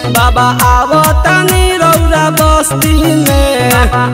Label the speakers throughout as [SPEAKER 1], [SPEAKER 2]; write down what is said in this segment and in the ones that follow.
[SPEAKER 1] बाबा आवतानी रौरा बस्ती में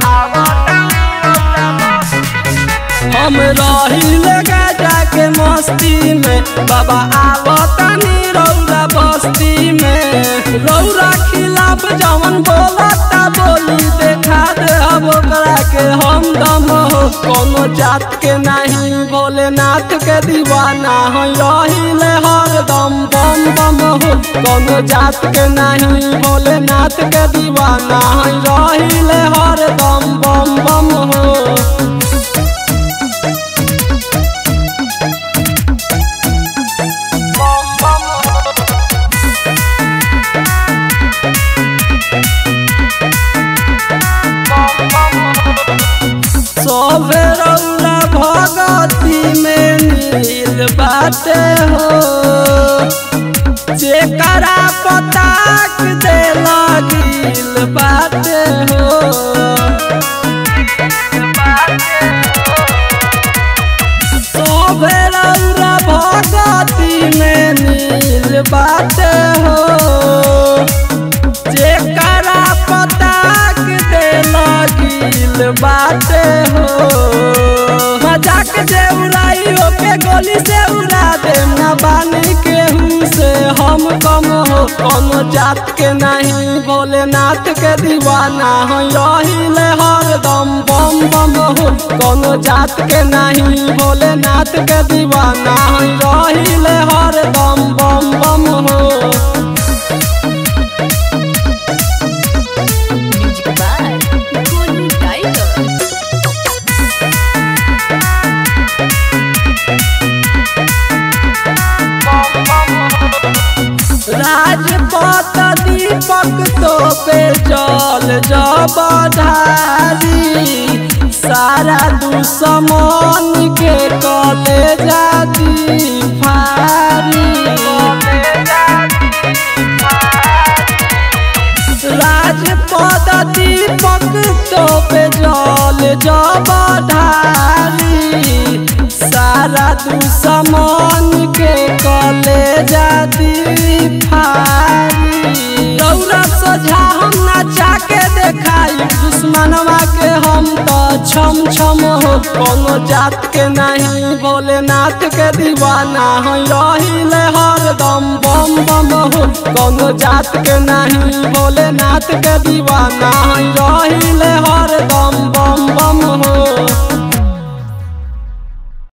[SPEAKER 1] हम रहिले गाजा के मस्ती में बाबा आवतानी रौरा बस्ती में रौरा खिलाफ जवन बोलता बोली देखा दे अब ओकरा के हम दम हो कोनो जात के नहीं भोलेनाथ के दीवाना हो रहिले हरदम बम बम हो कोनो जात के नहीं भोलेनाथ के दीवाना हो रहिले हरदम बम बम हो सोभे रौला भगती में नील बाटे हो जेकरा पताक दे लगिल बाटे हो सोभे रौला भगती में नील बाटे हो जेकरा पताक दे लगिल बाटे हो मजाक जे उड़ाई ओके गोली से उड़ा दे ना बानी केहू से हम कम हो कोनो जात के नहीं भोलेनाथ के दीवाना हो रहिले हरदम बम बम हो कोनो जात के नहीं भोलेनाथ के दीवाना हो रहिले हरदम बम बम हो
[SPEAKER 2] Music by Golu Tiger.
[SPEAKER 1] Rajpat दीपक तो पे जल जब ढारी सारा दुश्मन के कले जाती फारी राजपद दीपक तो पे जल जब ढारी सारा दुश्मन के कले जाती फारी दौरा सोझा हम नचा के देखाई दुश्मनवा के हम तो छम छम हो कोनो जात के नहीं भोलेनाथ के दीवाना हो रहिले हरदम बम बम हो कोनो जात के नहीं भोलेनाथ के दीवाना हो रहिले